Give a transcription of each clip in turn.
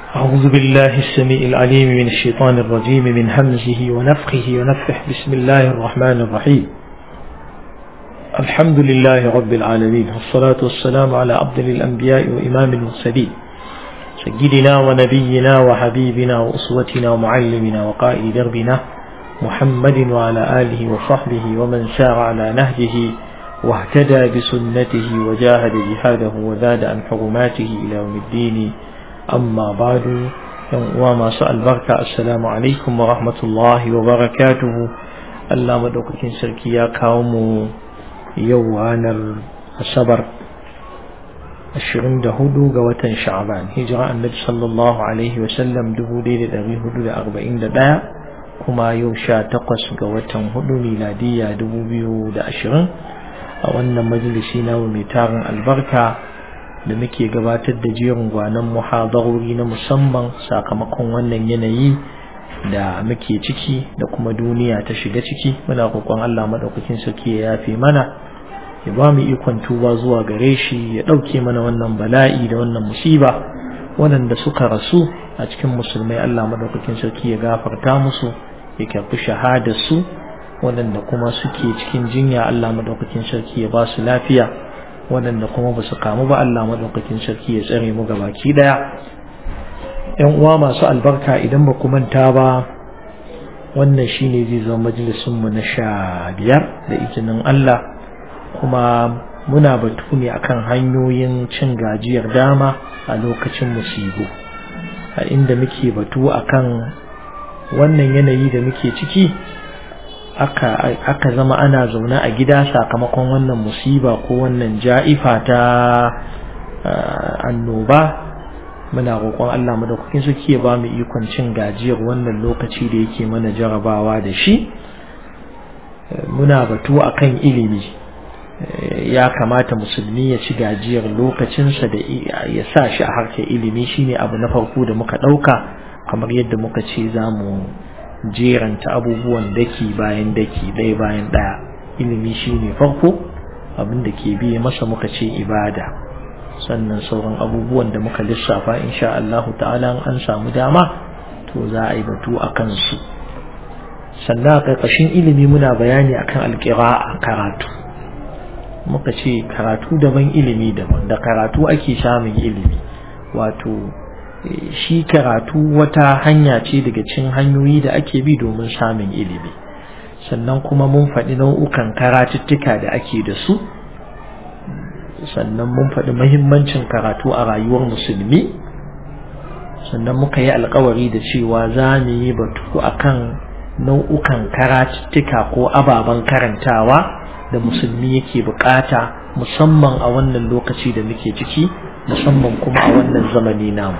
أعوذ بالله السميع العليم من الشيطان الرجيم من همزه ونفخه ونفخه بسم الله الرحمن الرحيم الحمد لله رب العالمين والصلاة والسلام على أفضل الأنبياء وإمام المرسلين سيدنا ونبينا وحبيبنا وأسوتنا ومعلمنا وقائد دربنا محمد وعلى آله وصحبه ومن سار على نهجه واهتدى بسنته وجاهد جهاده وزاد عن حرماته إلى يوم الدين أما بعد وما سأل بركة السلام عليكم ورحمة الله وبركاته الله مدوكين سركي يا قوم يوانا الصبر ashirin da hudu ga watan sha'aban hijira annabi sallallahu alaihi wasallam dubu ɗaya da ɗari hudu da arba'in da ɗaya kuma yau sha takwas ga watan hudu miladiyya dubu biyu da ashirin a wannan majalisi na mai tarin albarka da muke gabatar da jerin gwanon muhadarori na musamman sakamakon wannan yanayi da muke ciki da kuma duniya ta shiga ciki muna roƙon Allah maɗaukakin sarki ya yafe mana ya ba mu ikon tuba zuwa gare shi ya ɗauke mana wannan bala'i da wannan musiba waɗanda suka rasu a cikin musulmai Allah maɗaukakin sarki ya gafarta musu ya karɓi shahadarsu waɗanda kuma suke cikin jinya Allah maɗaukakin sarki ya ba su lafiya waɗanda kuma ba su kamu ba Allah maɗaukakin sarki ya tsare mu gabaki ɗaya ‘yan uwa masu albarka idan ba ku manta ba wannan shine zai zama majalisunmu na sha biyar da izinin Allah kuma muna batu ne akan hanyoyin cin gajiyar dama a lokacin musibu a inda muke batu akan wannan yanayi da muke ciki aka zama ana zaune a gida sakamakon wannan musiba ko wannan ja'ifa ta annoba muna roƙon Allah madaukakin suke ba mu ikon cin gajiyar wannan lokaci da yake mana jarabawa da shi muna batu akan ilimi ya kamata musulmi ya ci gajiyar lokacinsa da ya sa shi a harkar ilimi shine abu na farko da muka ɗauka kamar yadda muka ce za mu jeranta abubuwan daki bayan daki ɗaya bayan ɗaya ilimi shine farko abin da ke biye masa muka ce ibada sannan sauran abubuwan da muka lissafa insha Allah ta'ala an samu dama to za a yi batu a kansu sannan a ƙarƙashin ilimi muna bayani akan alƙira'a karatu muka ce karatu daban ilimi daban da karatu ake samun ilimi wato shi karatu wata hanya ce daga cikin hanyoyi da ake bi domin samun ilimi sannan kuma mun faɗi nau'ukan karatuttuka da ake da su sannan mun faɗi mahimmancin karatu a rayuwar musulmi sannan muka yi alkawari da cewa za mu yi batu akan nau'ukan karatuttuka ko ababen karantawa da musulmi yake bukata musamman a wannan lokaci da muke ciki musamman kuma a wannan zamani namu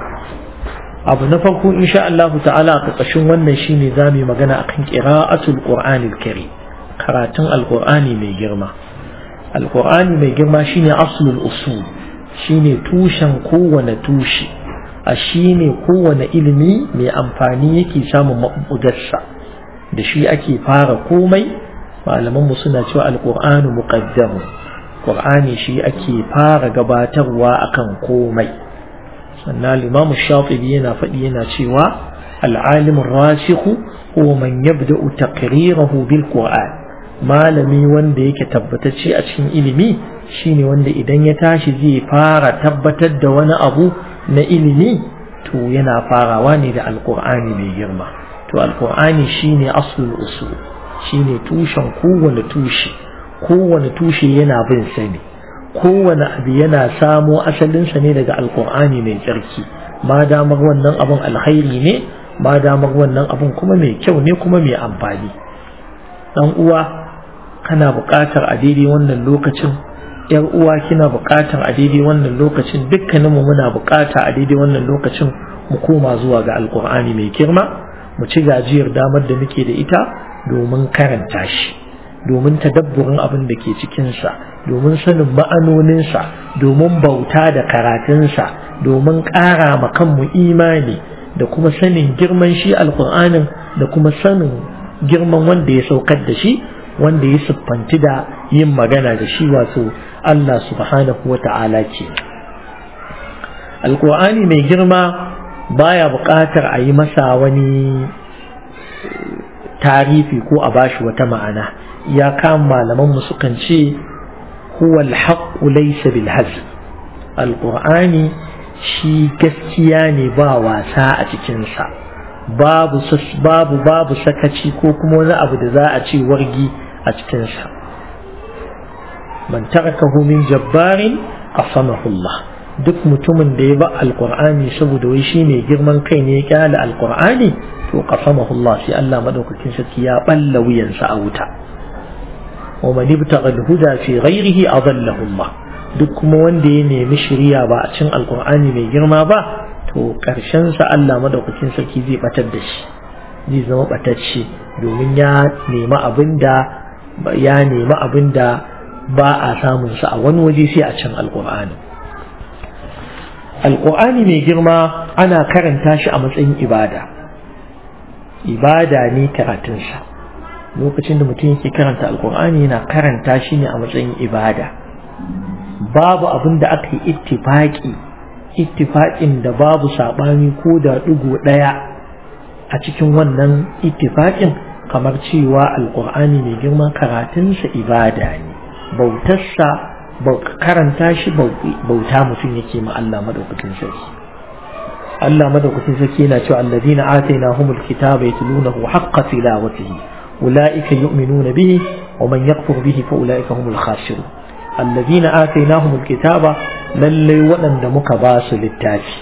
abu na farko insha Allah ta'ala a ƙarƙashin wannan shine zamu yi magana akan qira'atul qur'anil karim karatun alqur'ani mai girma alqur'ani mai girma shine aslul usul shine tushen kowane tushe a shine kowane ilimi mai amfani yake samun mabudarsa da shi ake fara komai malaman mu suna cewa alqur'anu muqaddamu qur'ani shi ake fara gabatarwa akan komai sannan imam shafi'i yana faɗi yana cewa العالم الراسخ هو من يبدأ تقريره بالقرآن malami wanda yake tabbatacce a cikin ilimi shine wanda idan ya tashi zai fara tabbatar da wani abu na ilimi to yana farawa ne da alqur'ani mai girma to alqur'ani shine aslul usul shine tushen kowane tushe kowane tushe yana bin sa ne kowane abu yana samo asalinsa ne daga alkur'ani mai tsarki ma damar wannan abun alkhairi ne ma damar wannan abun kuma mai kyau ne kuma mai amfani dan uwa kana buƙatar a daidai wannan lokacin yar uwa kina buƙatar a daidai wannan lokacin dukkaninmu muna buƙata a daidai wannan lokacin mu koma zuwa ga alkur'ani mai girma mu ci gajiyar damar da muke da ita domin karanta shi domin tadabburin abin da ke cikinsa domin sanin ma'anoninsa domin bauta da karatunsa domin ƙara ma kanmu imani da kuma sanin girman shi alƙur'anin da kuma sanin girman wanda ya saukar da shi wanda ya siffanti da yin magana da shi wato Allah subhanahu wa ta'ala ce alƙur'ani mai girma baya buƙatar a yi masa wani tarifi ko a bashi wata ma'ana ya kan malaman mu sukan ce huwa al-haqqu laysa bil hazl al-qur'ani shi gaskiya ne ba wasa a cikin sa babu babu babu sakaci ko kuma wani abu da za a ce wargi a cikin sa man tarakahu min jabbarin qasamahu Allah duk mutumin da ya ba alqur'ani saboda wai shi ne girman kai ne ya kyale alqur'ani to qasamahu Allah sai Allah madaukakin sarki ya balla wuyansa a wuta wa man ibtagha al-huda fi ghayrihi adallahu Allah duk kuma wanda ya nemi shiriya ba a cin alqur'ani mai girma ba to karshen sa Allah madaukakin sarki zai batar da shi zai zama batacce domin ya nemi abinda ya nemi abinda ba a samun sa a wani waje sai a cin alqur'ani alqur'ani mai girma ana karanta shi a matsayin ibada ibada ne karatunsa lokacin da mutum yake karanta alkur'ani yana karanta shi ne a matsayin ibada babu abin da aka yi ittifaki ittifakin da babu saɓani ko da ɗigo ɗaya a cikin wannan ittifakin kamar cewa alkur'ani mai girma karatunsa ibada ne bautarsa karanta shi bauta mutum yake ma Allah madaukakin sarki Allah madaukakin sarki yana cewa alladhina atainahumul kitaba yatlunahu haqqa tilawatihi ulaika yu'minuna bihi wa man yakfur bihi fa ulaika humul khasirun alladhina atainahumul kitaba lalle waɗanda muka ba su littafi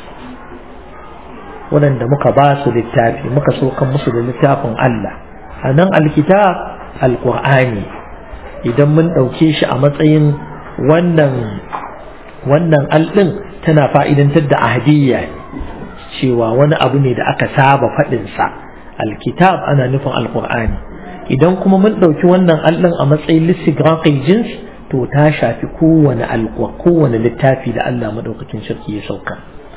waɗanda muka ba su littafi muka so kan musu da littafin Allah anan alkitab alqur'ani idan mun ɗauke shi a matsayin wannan wannan alɗin tana fa'idantar da ahdiyya ne cewa wani abu ne da aka saba faɗinsa alkitab ana nufin alkur'ani idan kuma mun ɗauki wannan allon a matsayin lissigrafin jins to ta shafi kowane alkuwa kowane littafi da Allah maɗaukakin sarki ya sauka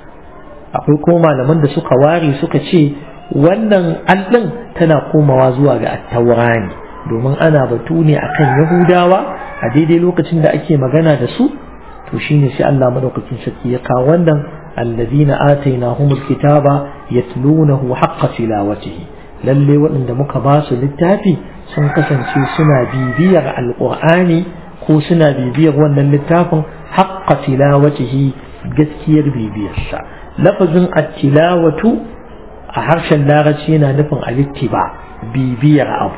akwai kuma malaman da suka ware suka ce wannan allon tana komawa zuwa ga attaura ne domin ana batu ne akan yahudawa a daidai lokacin da ake magana da su to shine sai Allah maɗaukakin sarki ya kawo wannan الذين آتيناهم الكتاب يتلونه حق تلاوته lalle waɗanda muka ba su littafi sun kasance suna bibiyar alƙur'ani ko suna bibiyar wannan littafin haqqa tilawatihi gaskiyar bibiyarsa lafazin at-tilawatu a harshen larabci yana nufin alittiba bibiyar abu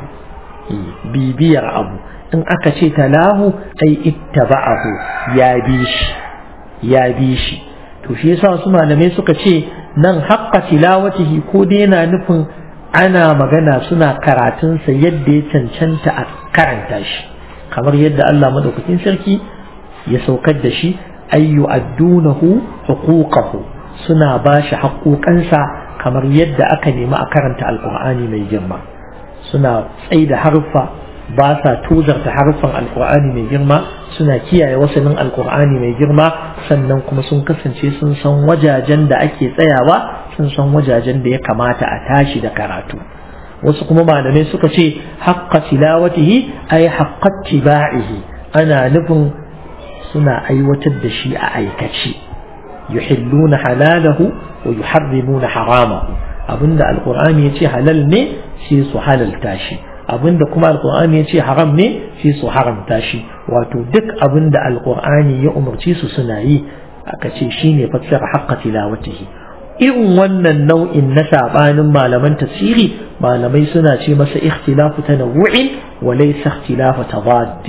bibiyar abu in aka ce talahu ai ittaba'ahu ya bi shi ya bi shi to shi yasa wasu malamai suka ce nan haqqa tilawatihi ko dai yana nufin ana magana suna karatunsa yadda ya cancanta a karanta shi kamar yadda Allah madaukakin sarki ya saukar da shi ayyu addunahu huquqahu suna ba shi haƙoƙansa kamar yadda aka nemi a karanta alƙur'ani mai girma suna tsaida harfa ba sa tozarta harfan alkur'ani mai girma suna kiyaye wasanin alkur'ani mai girma sannan kuma sun kasance sun san wajajen da ake tsayawa sun san wajajen da ya kamata a tashi da karatu wasu kuma malamai suka ce haqqa tilawatihi ay haqqa tiba'ihi ana nufin suna aiwatar da shi a aikace yuhilluna halalahu wa yuharrimuna haramahu abinda alkur'ani ya ce halal ne sai su halalta shi abinda kuma alkur'ani ya ce haram ne sai su haramta shi wato duk abinda alkur'ani ya umarci su suna yi aka ce shine fassara haqqa tilawatihi irin wannan nau'in na sabanin malaman tafsiri malamai suna ce masa ikhtilafu tanawu'in wa laysa ikhtilafu tadaddi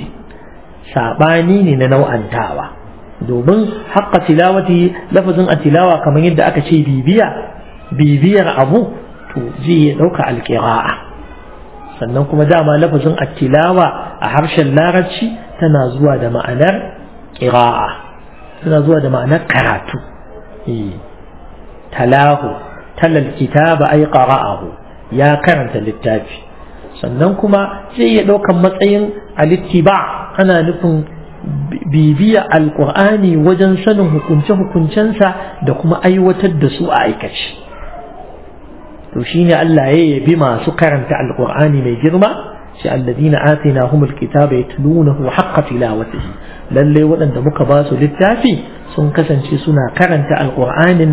sabani ne na nau'antawa domin haqqa tilawati lafazin atilawa kamar yadda aka ce bibiya bibiyar abu to zai dauka alqira'a sannan kuma dama lafazin attilawa a harshen larabci tana zuwa da ma'anar ƙira'a tana zuwa da ma'anar karatu talahu talal kitaba ay qara'ahu ya karanta littafi sannan kuma zai iya ɗaukan matsayin alittiba ana nufin bibiya alƙur'ani wajen sanin hukunce-hukuncensa da kuma aiwatar da su a aikace to shine Allah ya yabi masu karanta alqur'ani mai girma shi alladina atinahum alkitaba yatlunahu haqqa tilawatihi lalle waɗanda muka ba su littafi sun kasance suna karanta alqur'anin nan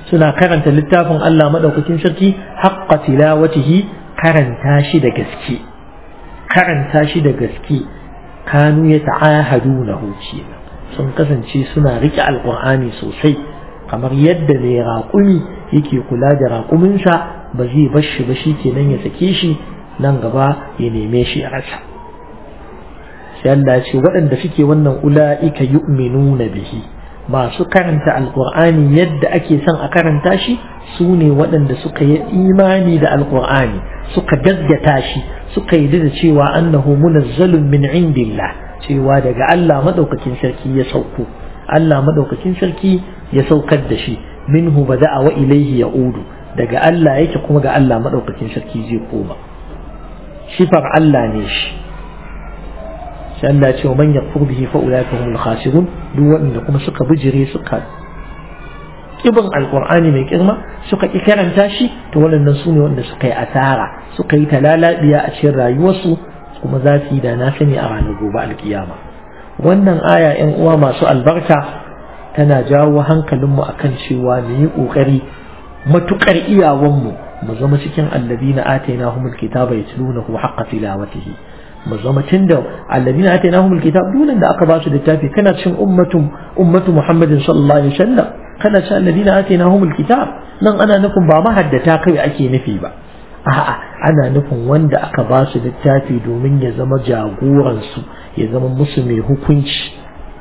suna karanta littafin Allah madaukakin sarki haqqa tilawatihi karanta shi da gaske karanta shi da gaske kanu ya ta'ahadunahu kenan sun kasance suna rike alqur'ani sosai kamar yadda mai raƙumi yake kula da raƙuminsa ba zai bar shi ba shi kenan ya sake shi nan gaba ya neme shi a rasa sai Allah ce waɗanda suke wannan ula'ika yu'minuna bihi masu karanta alqur'ani yadda ake son a karanta shi su ne waɗanda suka yi imani da alqur'ani suka gaggata shi suka yi da cewa annahu munazzalun min indillah cewa daga Allah madaukakin sarki ya sauko Allah madaukakin sarki ya saukar da shi minhu bada'a wa ilaihi ya'udu daga Allah yake kuma ga Allah madaukakin sarki zai koma sifar Allah ne shi sai Allah ya ce man yakfur bihi fa ulaika humul khasirun duk wanda kuma suka bijire suka kibin alqur'ani mai girma suka ki karanta shi to waɗannan su ne wanda suka yi asara suka yi talalabiya a cikin rayuwarsu kuma za su yi da na sani a ranar gobe alkiyama wannan aya yan uwa masu albarka tana jawo hankalinmu akan cewa mu yi ƙoƙari matuƙar iyawanmu mu zama cikin alladina atainahumul kitaba yatlunahu haqqa tilawatihi mu zama tunda alladina atainahumul kitab dunan da aka ba su littafi kana cikin ummatu ummatu muhammadin sallallahu alaihi wasallam kana cikin alladina atainahumul kitab nan ana nufin ba mahaddata kai ake nufi ba a'a ana nufin wanda aka ba su littafi domin ya zama jagoransu ya zama musu mai hukunci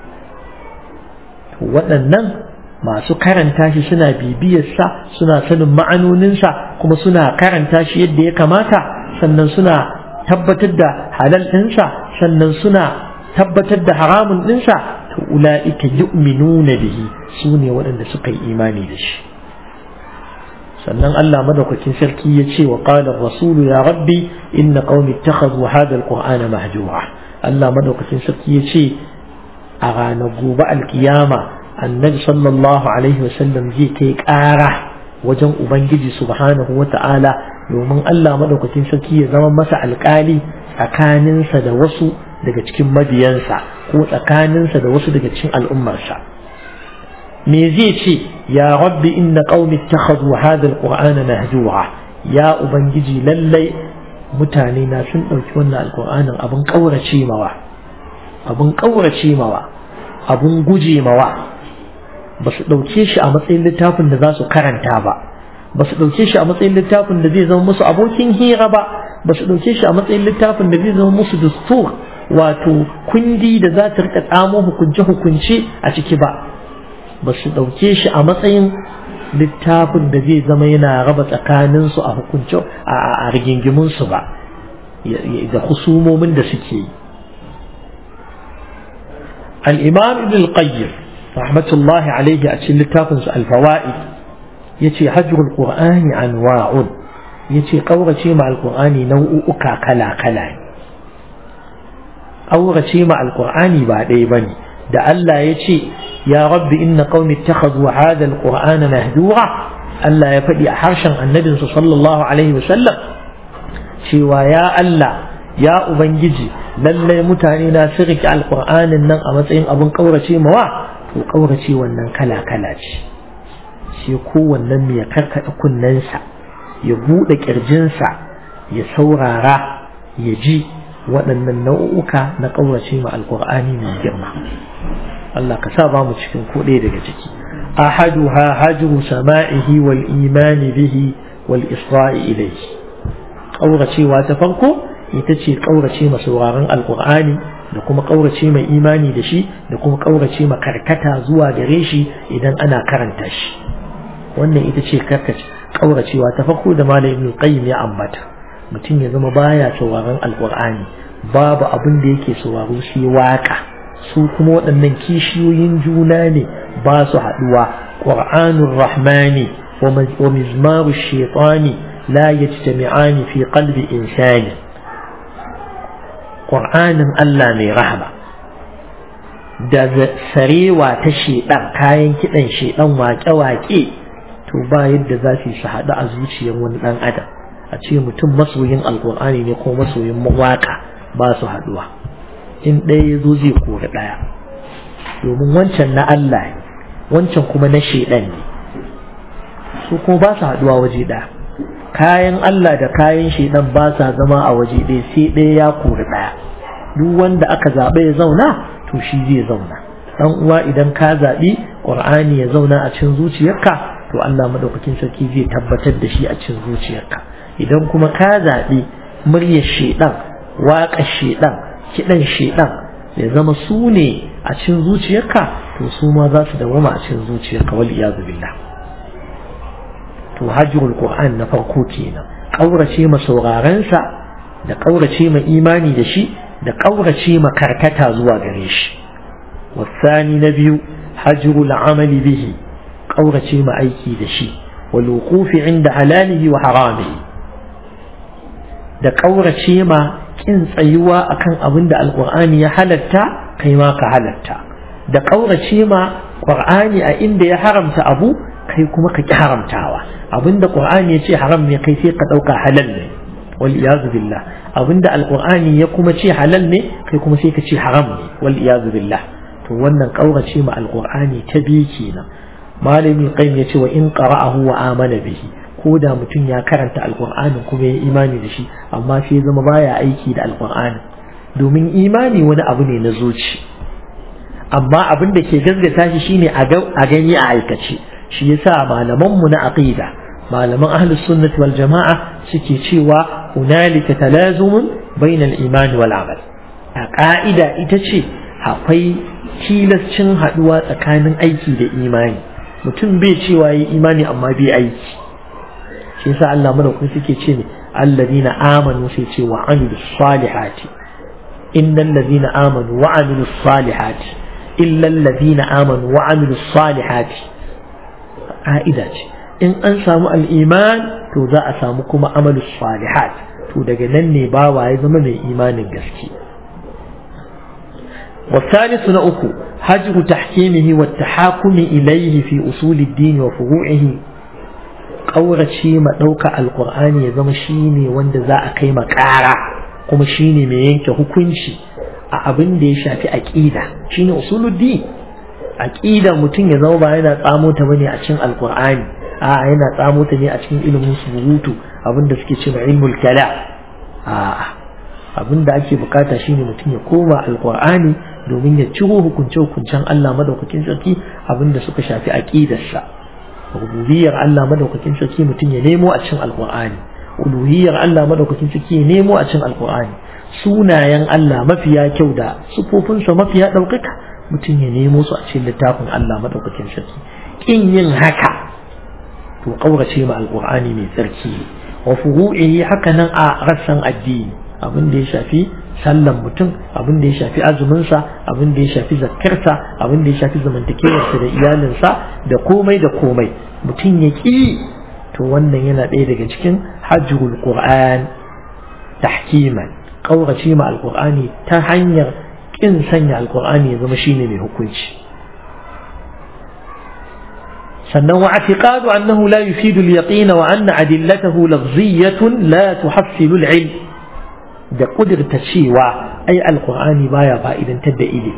waɗannan masu karanta shi suna bibiyarsa suna sanin ma'anoninsa kuma suna karanta shi yadda ya kamata sannan suna tabbatar da halal ɗinsa sannan suna tabbatar da haramun ɗinsa to ula'ika yu'minuna bihi su ne waɗanda suka yi imani da shi sannan Allah madaukakin sarki ya ce wa qala rasulu ya rabbi inna qaumi ittakhadhu hadha alqur'ana mahjura Allah madaukakin sarki ya ce a ranar gobe alkiyama annabi sallallahu alaihi wasallam zai kai ƙara wajen ubangiji subhanahu wa ta'ala domin Allah madaukakin sarki ya zama masa alƙali tsakaninsa da wasu daga cikin mabiyansa ko tsakaninsa da wasu daga cikin al'ummarsa me zai ce ya rabbi inna qaumi ittakhadhu hadha alqur'ana mahjura ya ubangiji lallai mutane na sun ɗauki wannan alqur'anin abin ƙaurace mawa abin ƙaurace mawa abin guje mawa ba su ɗauke shi a matsayin littafin da za su karanta ba ba su ɗauke shi a matsayin littafin da zai zama musu abokin hira ba ba su ɗauke shi a matsayin littafin da zai zama musu dustur wato kundi da za ta rika tsamo hukunce-hukunce a ciki ba ba su ɗauke shi a matsayin littafin da zai zama yana raba tsakaninsu a hukunce a rigingiminsu ba da husumomin da suke yi الإمام ابن القيم رحمة الله عليه أتشل التافنس الفوائد يتي حجر القرآن أنواع يتي قورة مع القرآن نوء أكا كلا كلا قورة مع القرآن بعد بني da Allah ya ce ya rabbi inna qaumi ittakhadhu hadha alqur'ana mahdura Allah ya faɗi a harshen annabinsa sallallahu alaihi wasallam cewa ya Allah ya ubangiji lallai mutane na sun riƙe alƙur'anin nan a matsayin abin ƙaurace mawa to ƙaurace wannan kala kala ce sai kowannen mai ya karkaɗa kunnensa ya buɗe ƙirjinsa ya saurara ya ji waɗannan nau'uka na ƙaurace ma alƙur'ani mai girma Allah ka sa ba mu cikin ko ɗaya daga ciki ahaduha hajru sama'ihi wal imani bihi wal isra'i ilayhi ƙauracewa ta farko ita ce ƙaurace ma sauraron alƙur'ani da kuma ƙaurace mai imani da shi da kuma ƙaurace ma karkata zuwa gare shi idan ana karanta shi wannan ita ce ƙauracewa ta farko da malam ibn qayyim ya ambata mutum ya zama baya sauraron alƙur'ani babu abin da yake sauraro shi waka su kuma waɗannan kishiyoyin juna ne ba su haɗuwa qur'anur rahmani wa mizmaru shaitani la yajtami'ani fi qalbi insani ƙur'anin Allah mai rahama da sarewa ta shedan kayan kiɗan shedan waƙe-waƙe to ba yadda za su su haɗu a zuciyar wani ɗan adam a ce mutum masoyin alƙur'ani ne ko masoyin mawaƙa ba su haɗuwa in ɗaya ya zo zai kori ɗaya domin wancan na Allah ne wancan kuma na shedan ne su kuma ba su haɗuwa waje ɗaya kayan Allah da kayan shaidan ba sa zama a waje ɗaya sai ɗaya ya kori ɗaya duk wanda aka zaɓa ya zauna to shi zai zauna dan uwa idan ka zaɓi ƙur'ani ya zauna a cikin zuciyarka to Allah madaukakin sarki zai tabbatar da shi a cikin zuciyarka idan kuma ka zaɓi muryar shaidan waƙar shaidan kiɗan shaidan ya zama su ne a cikin zuciyarka to su ma za su dawama a cikin zuciyarka wal iyadu billah to hajjul qur'an na farko kenan kaurace ma sauraron sa da kaurace ma imani da shi da kaurace ma karkata zuwa gare shi wasani na biyu hajjul amali bihi kaurace ma aiki da shi wal wuqufi inda halalihi wa haramihi da kaurace ma kin tsayuwa akan abin da alqur'ani ya halatta kai ma ka halatta da kaurace ma qur'ani a inda ya haramta abu kai kuma ka ki haramtawa abinda qur'ani ya ce haram ne kai sai ka dauka halal ne wal iyazu billah abinda alqur'ani ya kuma ce halal ne kai kuma sai ka ce haram ne wal iyazu billah to wannan kaurace ma alqur'ani ta biyu kenan malami qayyim ya ce wa in qara'ahu wa amana bihi ko da mutum ya karanta alqur'ani kuma ya imani da shi amma sai zama baya aiki da alqur'ani domin imani wani abu ne na zuci amma abin da ke gaskata shi shine a gani a aikace shi yasa malaman mu na aqida malaman ahlus sunnati wal jama'a suke cewa hunalika talazumun bainal iman wal amal a ka'ida ita ce akwai tilascin haduwa tsakanin aiki da imani mutum bai cewa yi imani amma bai aiki shi yasa Allah madaukakin suke ce ne alladina amanu sai ce wa amilus salihati innal ladina amanu wa amilus salihati illa alladina amanu wa amilus salihati ka'ida ce in an samu al'iman to za a samu kuma amalus salihat to daga nan ne bawa ya zama mai imanin gaske والثالث نأكو هجر تحكيمه والتحاكم إليه في أصول الدين وفروعه قورة شيء ما دوك القرآن يزم شيني وند ذا أقيم كارا كما شيني مينك هكونشي أبن دي شافي أكيدة شيني أصول الدين aqida mutum ya zama ba yana tsamo ta bane a cikin alqur'ani a yana tsamo ta ne a cikin ilimin surutu abinda suke cewa ilmul kala a abinda ake bukata shine mutum ya koma alqur'ani domin ya ciro hukunce hukuncen Allah madaukakin sarki abinda suka shafi aqidarsa rububiyar Allah madaukakin sarki mutum ya nemo a cikin alqur'ani uluhiyar Allah madaukakin sarki ya nemo a cikin alqur'ani sunayen Allah mafiya kyau da sufofinsa mafiya ɗaukaka mutum ya nemo su a cikin littafin Allah madaukakin sarki kin yin haka to kaurace ma alqur'ani mai tsarki wa furu'ihi haka nan a rassan addini abin da ya shafi sallan mutum abin da ya shafi azumin sa abin da ya shafi zakkarsa abin da ya shafi zamantakewarsa da iyalinsa da komai da komai mutum ya ki to wannan yana ɗaya daga cikin hajjul qur'an tahkiman kaurace ma alqur'ani ta hanyar in sanya alkur'ani ya zama shine mai hukunci sannan wa i'tiqadu annahu la yufidu al-yaqin wa anna adillatahu lafziyatun la tuhassilu al-ilm da kudirta cewa ai alkur'ani baya fa'idantar da ilimi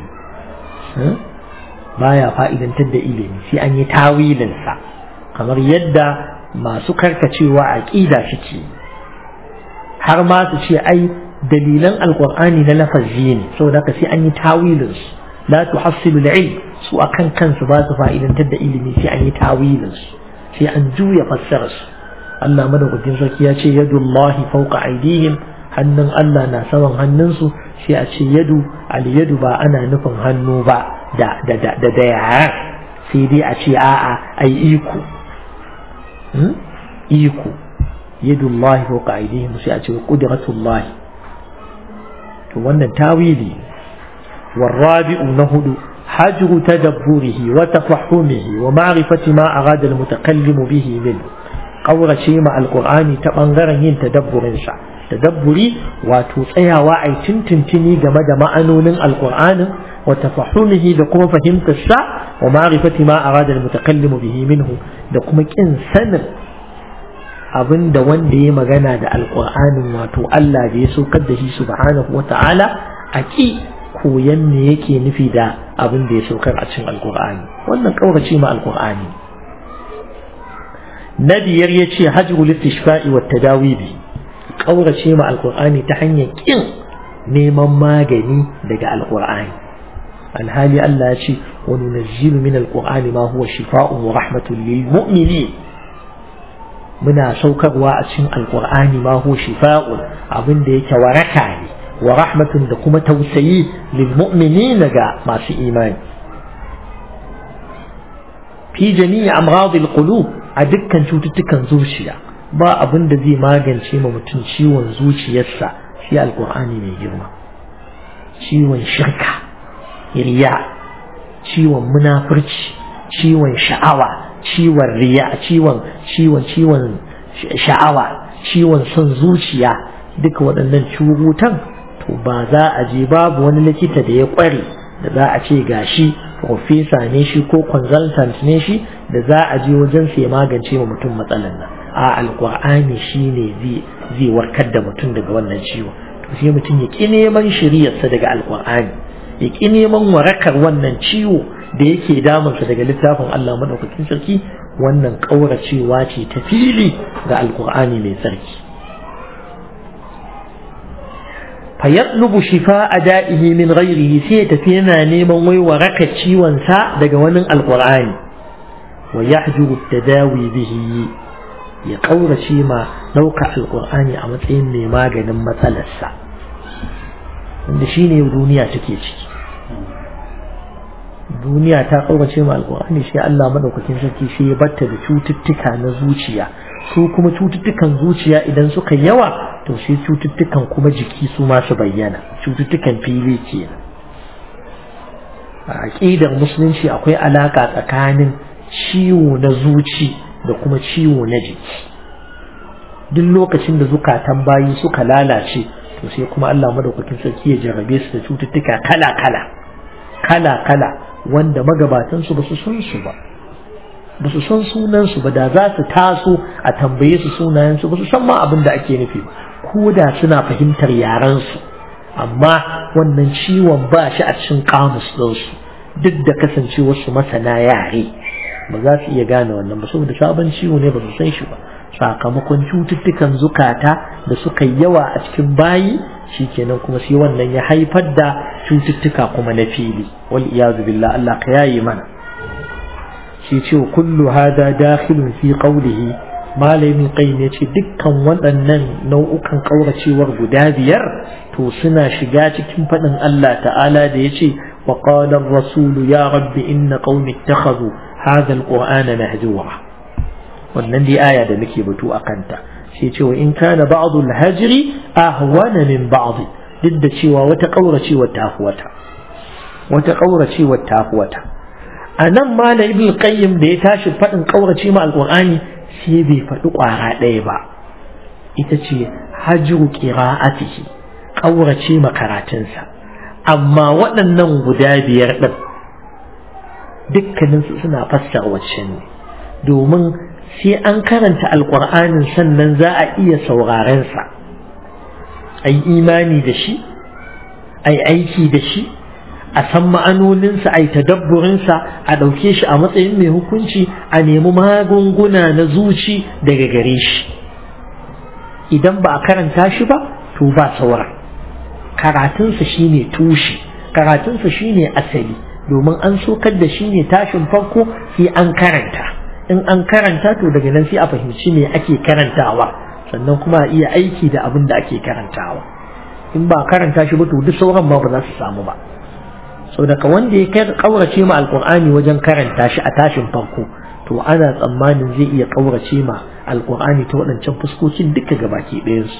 baya fa'idantar da ilimi sai an yi tawilin sa kamar yadda masu karkacewa aqida suke har ma su ce ai dalilan alkur'ani na lafazi ne saboda haka sai an yi tawilin su la tuhassilu al-ilm su akan kansu ba su fa'idantar da ilimi sai an yi tawilin su sai an juya fassarar su Allah madaukakin sarki ya ce yadullahi fawqa aydihim hannun Allah na saman hannunsu sai a ce yadu al-yadu ba ana nufin hannu ba da da da da, da yara sai dai a ce a'a ai iko iko yadullahi fawqa aydihim sai a ce qudratullahi to wannan tawili والرابع نهد حجر تدبره وتفحمه ومعرفة ما أراد المتكلم به منه قول شيء مع القرآن تبنغر ين تدبر شع تدبري وتوسيا وعي تنتنتني جمد معنون القرآن وتفحمه دقم فهمت الشع ومعرفة ما أراد المتكلم به منه دقم كن سنة abin da wanda ya magana da alƙur'anin wato Allah da ya saukar da shi subhanahu wa ta'ala a ki koyan me yake nufi da abin da ya saukar a cikin alƙur'ani wannan ƙaurace ma alƙur'ani na biyar ya ce hajjul istishfa'i wa tadawi bi ƙaurace ma alƙur'ani ta hanyar ƙin neman magani daga alƙur'ani alhali Allah ya ce wa nunazzilu min alƙur'ani ma huwa shifa'un wa rahmatun lil mu'minin muna saukarwa a cikin alƙur'ani ma huwa shifa'un abin da yake waraka ne wa rahmatun da kuma tausayi lil mu'minin ga masu imani fi jami'i amradil qulub a dukkan cututtukan zuciya ba abin da zai magance ma mutum ciwon zuciyarsa shi alkur'ani mai girma ciwon shirka riya ciwon munafurci ciwon sha'awa ciwon riya ciwon ciwon ciwon sha'awa ciwon son zuciya duka waɗannan curutan to ba za a je babu wani likita da ya ƙware da za a ce gashi profesa ne shi ko consultant ne shi da za a je wajen sai magance ma mutum matsalan nan a alkur'ani shi ne zai warkar da mutum daga wannan ciwo to sai mutum ya ƙi neman shiriyarsa daga alkur'ani ya ƙi neman warakar wannan ciwo da yake damunsa daga littafin Allah madaukakin sarki wannan ƙauracewa ce ta fili ga alkur'ani mai sarki fayatlubu shifa a da'ihi min ghairihi sai ya tafi yana neman wai waraka ciwonsa daga wani alkur'ani wa yahjuru tadawi bihi ya kaurace ma ɗauka alkur'ani a matsayin mai maganin matsalarsa wanda shine duniya take ciki duniya ta kaurace ma alkur'ani sai Allah madaukakin sarki sai ya batta da cututtuka na zuciya su kuma cututtukan zuciya idan suka yawa to sai cututtukan kuma jiki su ma su bayyana cututtukan fili kenan a aqidar musulunci akwai alaka tsakanin ciwo na zuci da kuma ciwo na jiki duk lokacin da zukatan bayi suka lalace to sai kuma Allah madaukakin sarki ya jarrabe su da cututtuka kala kala kala kala wanda magabatan su basu san su ba basu san sunan su ba da za su taso a tambaye su sunayen su basu san ma abin da ake nufi ba ko da suna fahimtar yaran su amma wannan ciwon ba shi a cikin kamus din su duk da kasancewar su masana yare ba za su iya gane wannan ba saboda sabon ciwo ne ba su san shi ba sakamakon cututtukan zukata da suka yawa a cikin bayi shikenan kuma sai wannan ya haifar da cututtuka kuma na fili wal iyazu billah Allah ka yayi mana shi ce kullu hada dakhilun fi qawlihi malamin qayyim yace dukkan waɗannan nau'ukan kauracewar guda biyar to suna shiga cikin faɗin Allah ta'ala da yace wa qala ar-rasul ya rabbi inna qaumi ittakhadhu hadha al-qur'ana mahjura wannan dai aya da muke batu a kanta sai cewa in kana ba'du al-hajri ahwana min ba'd duk da cewa wata kauracewar ta wata wata kauracewar ta wata anan malam ibn qayyim da ya tashi fadin kaurace ma alqur'ani sai bai faɗi ƙwara ɗaya ba ita ce hajru qira'atihi kaurace ma karatunsa amma waɗannan guda biyar ɗin dukkaninsu suna fassara wacce ne domin sai an karanta alƙur'anin sannan za a iya saurarensa a yi imani da shi a yi aiki da shi a san ma'anoninsa a yi tadabburinsa a ɗauke shi a matsayin mai hukunci a nemi magunguna na zuci daga gare shi idan ba a karanta shi ba to ba saura karatunsa shine tushe karatunsa shine asali domin an sokar da shi ne tashin farko sai an karanta in an karanta to daga nan sai a fahimci me ake karantawa sannan kuma a iya aiki da abin da ake karantawa in ba karanta shi ba to duk sauran ma ba za su samu ba saboda ka wanda ya kaurace ma alkur'ani wajen karanta shi a tashin farko to ana tsammanin zai iya kaurace ma alkur'ani ta waɗancan fuskokin duka gabaki ɗayansu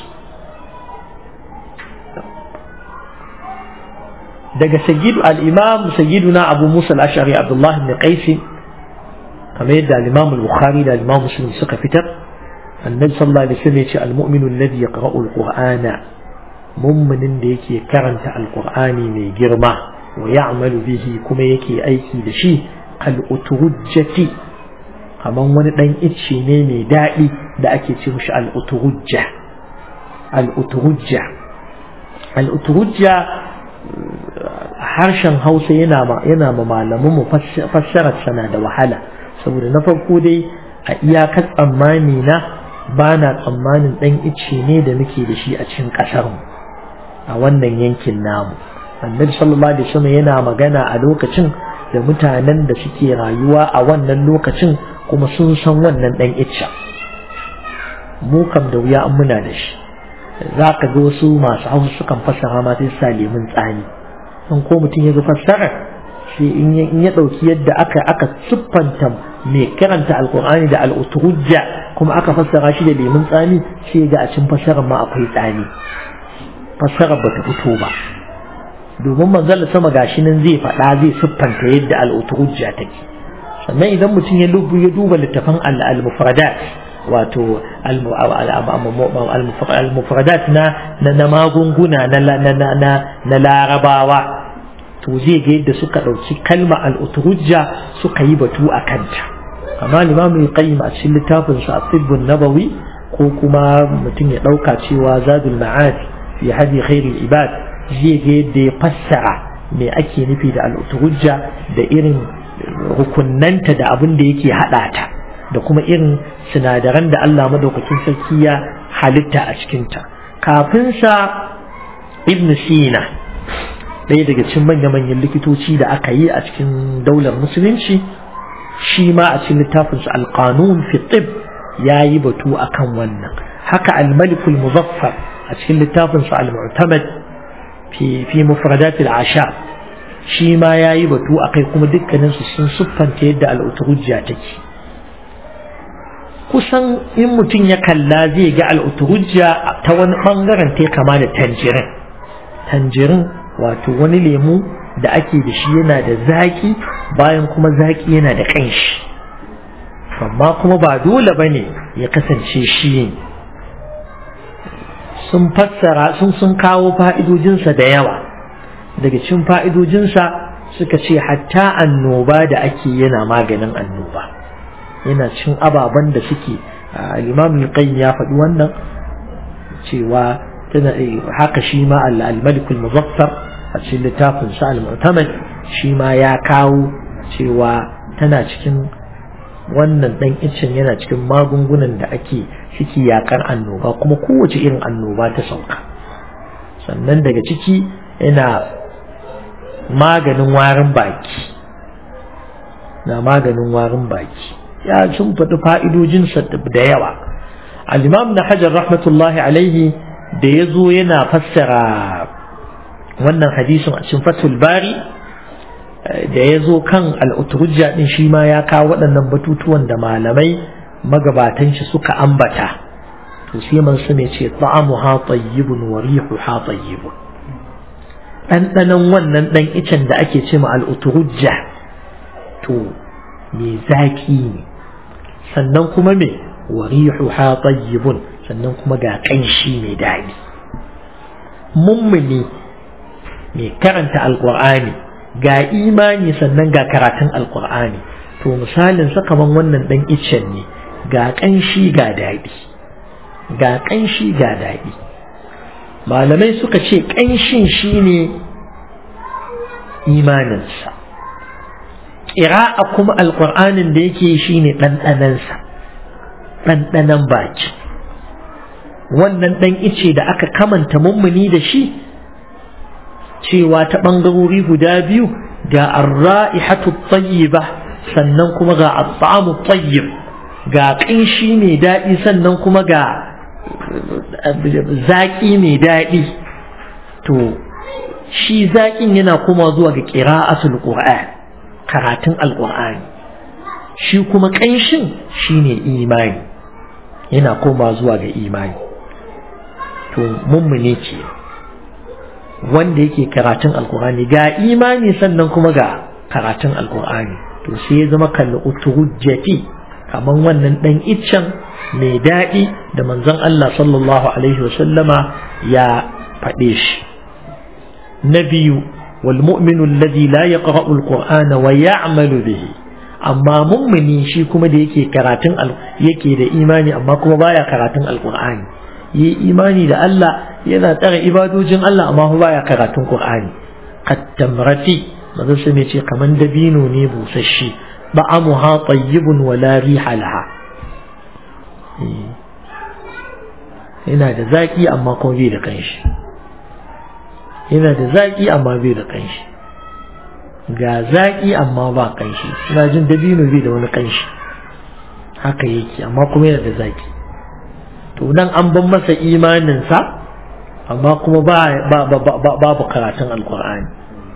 daga sayyidu al-imam sayyiduna abu musa al-ash'ari abdullahi ibn qais kamar yadda al-imam al-bukhari da al-imam muslim suka fitar annabi sallallahu alaihi wasallam yace al-mu'minu alladhi yaqra'u al-qur'ana mu'minin da yake karanta al-qur'ani mai girma wa ya'malu bihi kuma yake aiki da shi kal uturujjati kaman wani dan icce ne mai daɗi da ake ce mishi al-uturujja al-uturujja al-uturujja harshen hausa yana ma yana ma malaman mu fassarar sana da wahala saboda na farko dai a iyakar tsammani na ba na tsammanin ɗan ice ne da muke da shi a cikin ƙasarmu a wannan yankin namu annabi sallallahu alaihi wasallam yana magana a lokacin da mutanen da suke rayuwa a wannan lokacin kuma sun san wannan ɗan icca mu kam da wuya an muna da shi za ka ga wasu masu hausa sukan fassara ma sai sa lemun tsami in ko mutum ya ga fassara sai in ya ɗauki yadda aka aka siffanta mai karanta alkur'ani da al'uturujja kuma aka fassara shi da lemun tsami sai ga a cin fassarar ma akwai tsami fassarar bata fito ba domin manzal sama gashi nan zai faɗa zai siffanta yadda al'uturujja take sannan idan mutum ya ya duba littafin al-mufradat wato al-mufradat na na magunguna na larabawa to zai ga yadda suka ɗauki kalma al'uturujja suka yi batu a kanta amma limamu qayyim a cikin littafin sa at-tibbun nabawi ko kuma mutum ya ɗauka cewa zadul ma'ad fi hadi khairul ibad zai ga yadda ya fassara me ake nufi da al'uturujja da irin rukunnanta da abin da yake haɗa ta da kuma irin sinadaran da Allah madaukakin sarki ya halitta a cikinta kafin sa ibn sina ɗaya daga cikin manya-manyan likitoci da aka yi a cikin daular musulunci shi ma a cikin littafinsa alƙanun fi tib ya yi batu akan wannan haka al-malikul muzaffar a cikin littafinsa al-mu'tamad fi fi mufradat al-asha shi ma ya yi batu akai kuma dukkaninsu sun siffanta yadda al'uturujja take kusan in mutum ya kalla zai ga al'uturujja ta wani bangaren ta kama da tanjirin tanjirin wato wani lemu da ake da shi yana da zaki bayan kuma zaki yana da ƙanshi amma kuma ba dole ba ne ya kasance shi ne sun fassara sun sun kawo fa'idojinsa da yawa daga cikin fa'idojinsa suka ce hatta annoba da ake yana maganin annoba yana cin ababen da suke al-imam qayyim ya faɗi wannan cewa tana haka shi ma al-malik al-muzaffar a cikin littafin sa al-mu'tamad shi ma ya kawo cewa tana cikin wannan dan icin yana cikin magungunan da ake suke yakar annoba kuma kowace irin annoba ta sauka sannan daga ciki yana maganin warin baki na maganin warin baki ya sun faɗi fa'idojinsa da yawa al-imam na hajar rahmatullahi alaihi da ya zo yana fassara wannan hadisin a cikin fatul bari da ya zo kan al'uturujja ɗin shi ma ya kawo waɗannan batutuwan da malamai magabatan shi suka ambata to sai man su ne ce ta'amu ha tayyibun wa rihu ha tayyibun ɗanɗanon wannan ɗan icen da ake ce ma al'uturujja to me zaki ne sannan kuma me wa rihu ha tayyibun sannan kuma ga ƙanshi mai daɗi mummuni mai karanta alƙur'ani ga imani sannan ga karatun alƙur'ani to misalin sakaman wannan ɗan icen ne ga ƙanshi ga daɗi ga ƙanshi ga daɗi malamai suka ce ƙanshin shine imaninsa ƙira'a kuma alƙur'anin da yake shine ɗanɗanansa ɗanɗanan baki wannan ɗan ice da aka kamanta mummuni da shi cewa ta ɓangarori guda biyu ga arra'ihatu tayyiba sannan kuma ga at-ta'amu tayyib ga ƙanshi mai daɗi sannan kuma ga zaƙi mai daɗi to shi zaƙin yana kuma zuwa ga ƙira'atul qur'an karatun alƙur'ani shi kuma ƙanshin shine imani yana koma zuwa ga imani to mummune ce wanda yake karatun alkur'ani ga imani sannan kuma ga karatun alkur'ani to sai ya zama kalli uturujjati kamar wannan dan iccen mai daɗi da manzon Allah sallallahu alaihi wasallama ya faɗe shi na biyu wal mu'minu alladhi la yaqra'u alqur'ana wa ya'malu bihi amma mummuni shi kuma da yake karatun yake da imani amma kuma baya karatun alkur'ani yi imani da Allah yana tsare ibadojin Allah amma ba baya karatun Qur'ani kattamrati manzo sai ce kaman dabino ne busasshe ba'amuha tayyibun wa la riha laha yana da zaki amma kuma bai da kanshi yana da zaki amma bai da kanshi ga zaki amma ba kanshi ina jin dabino bai da wani kanshi haka yake amma kuma yana da zaki to nan an ban masa imaninsa amma kuma babu karatun alkur'ani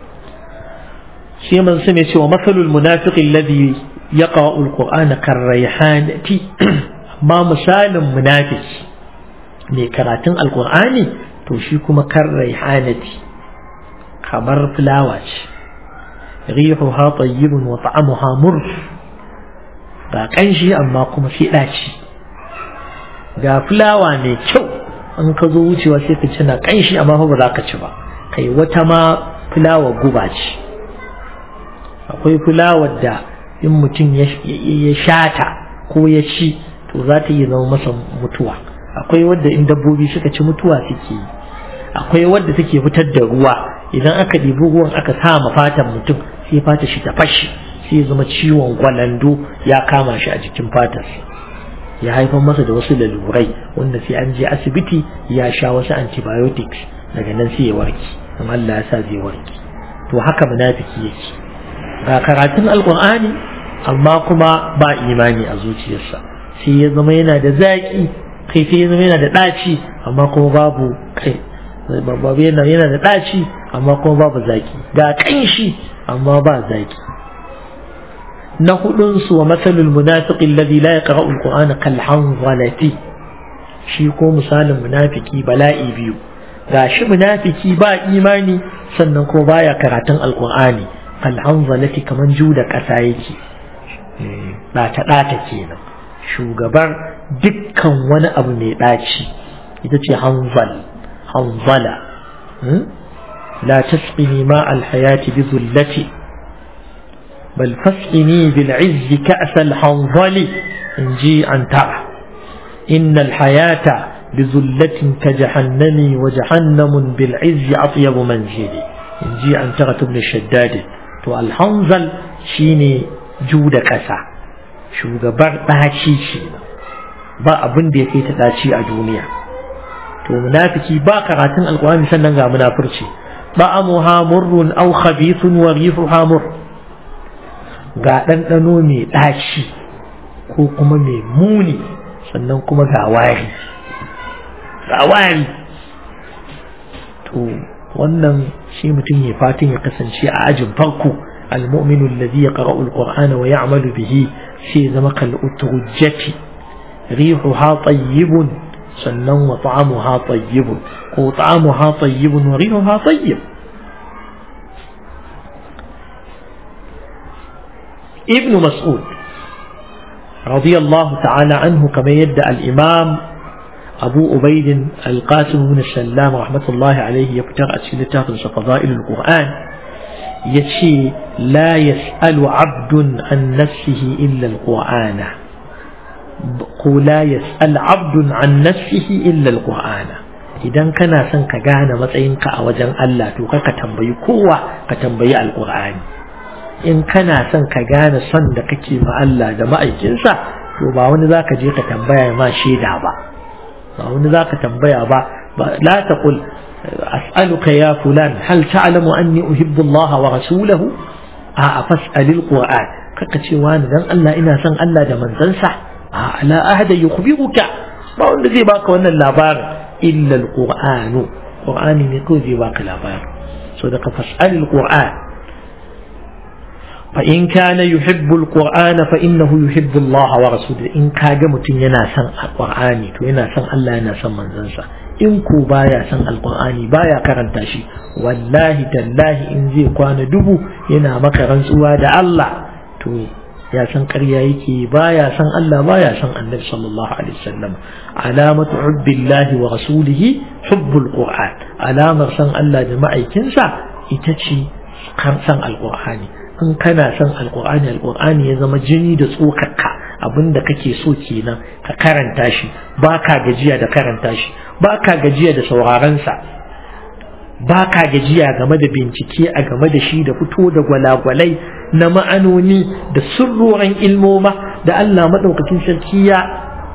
shi man su ne cewa matsalul munafiqi alladhi yaqra'u alqur'ana karrayhanati amma misalin munafiki mai karatun alkur'ani to shi kuma karrayhanati kamar fulawa ce rihuha tayyibun wa ta'amuha murr ga kanshi amma kuma sai daci ga fulawa mai kyau in ka zo wucewa sai ka ci na kanshi amma ba za ka ci ba kai wata ma fulawa guba ce akwai fulawar da in mutum ya shata ko ya ci to za ta iya zama masa mutuwa akwai wadda in dabbobi suka ci mutuwa suke yi akwai wadda take fitar da ruwa idan aka ɗibi ruwan aka sa ma fatan mutum sai fata shi ta fashe sai ya zama ciwon gwalando ya kama shi a jikin fatarsa ya haifar masa da wasu lalurai wanda sai an je asibiti ya sha wasu antibiotics daga nan sai ya warke in Allah ya sa zai warke to haka munafiki yake ga karatun alqur'ani amma kuma ba imani a zuciyarsa sai ya zama yana da zaki kai sai ya zama yana da daci amma kuma babu kai babu yana yana da daci amma kuma babu zaki ga kanshi amma ba zaki na hudunsu wa matsalul munafiqi alladhi la yaqra'u alqur'ana kal hanzalati shi ko misalin munafiki bala'i biyu gashi munafiki ba imani sannan ko baya karatun alqur'ani kal hanzalati kaman juda kasa yake ɗata ɗata kenan shugabar dukkan wani abu mai ɗaci ita ce hanzal hanzala la tasqini ma alhayati bi zullati بل فاسقني بالعز كأس الحنظل إن جي أن ترى إن الحياة بذلة كجحنم وجحنم بالعز أطيب منزلي إن جي أن ترى ابن الشداد تو الحنظل شيني جود كسا شو جبر باشي شينا ba abin da ya kai ta daci a duniya to munafiki ba karatun alqur'ani sannan ga munafurci ba amuha murrun aw khabithun wa rihuha murr ga ɗanɗano mai ɗaci ko kuma mai muni sannan kuma ga wari ga wari to wannan shi mutum ya fatan ya kasance a ajin farko المؤمن الذي يقرأ القرآن ويعمل به في زمق الأترجة ريحها طيب سنن وطعمها طيب وطعمها طيب وريحها طيب ابن مسعود رضي الله تعالى عنه كما يدعى الإمام أبو أبيد القاسم بن السلام رحمة الله عليه يفتر أسئلة فضائل القرآن يشي لا يسأل عبد عن نفسه إلا القرآن لا يسأل عبد عن نفسه إلا القرآن idan kana son ka gane matsayinka a wajen Allah to ka tambayi kowa ka tambayi alqur'ani in kana son ka gane son da kake ma Allah da ma'aikinsa to ba wani zaka je ka tambaya ma shaida ba ba wani zaka tambaya ba la taqul as'aluka ya fulan hal ta'lamu anni uhibbu Allah wa rasulahu a fas'alil qur'an kaka ce wani dan Allah ina son Allah da manzansa a la ahada yukhbiruka ba wanda zai baka wannan labarin illa alquran qur'ani ne ko zai baka labarin so da ka fas'alil qur'an fa in kana yuhibbu alqur'ana fa innahu yuhibbu Allah wa rasuluhu in kaga mutum yana son alqur'ani to yana son Allah yana son manzansa in ko baya son alqur'ani baya karanta shi wallahi tallahi in zai kwana dubu yana maka rantsuwa da Allah to ya san ƙarya yake baya san Allah baya san Annabi sallallahu alaihi wasallam alamatu hubbillahi wa rasulihi hubbul qur'an alamar san Allah da ma'aikinsa ita ce kan san alqur'ani in kana san alqur'ani alqur'ani ya zama jini da tsokarka abinda kake so kenan ka karanta shi baka gajiya da karanta shi baka gajiya da sauraron sa baka gajiya game da bincike a game da shi da fito da gwalagwalai na ma'anoni da sirroran ilmoma da Allah maɗaukakin sarki ya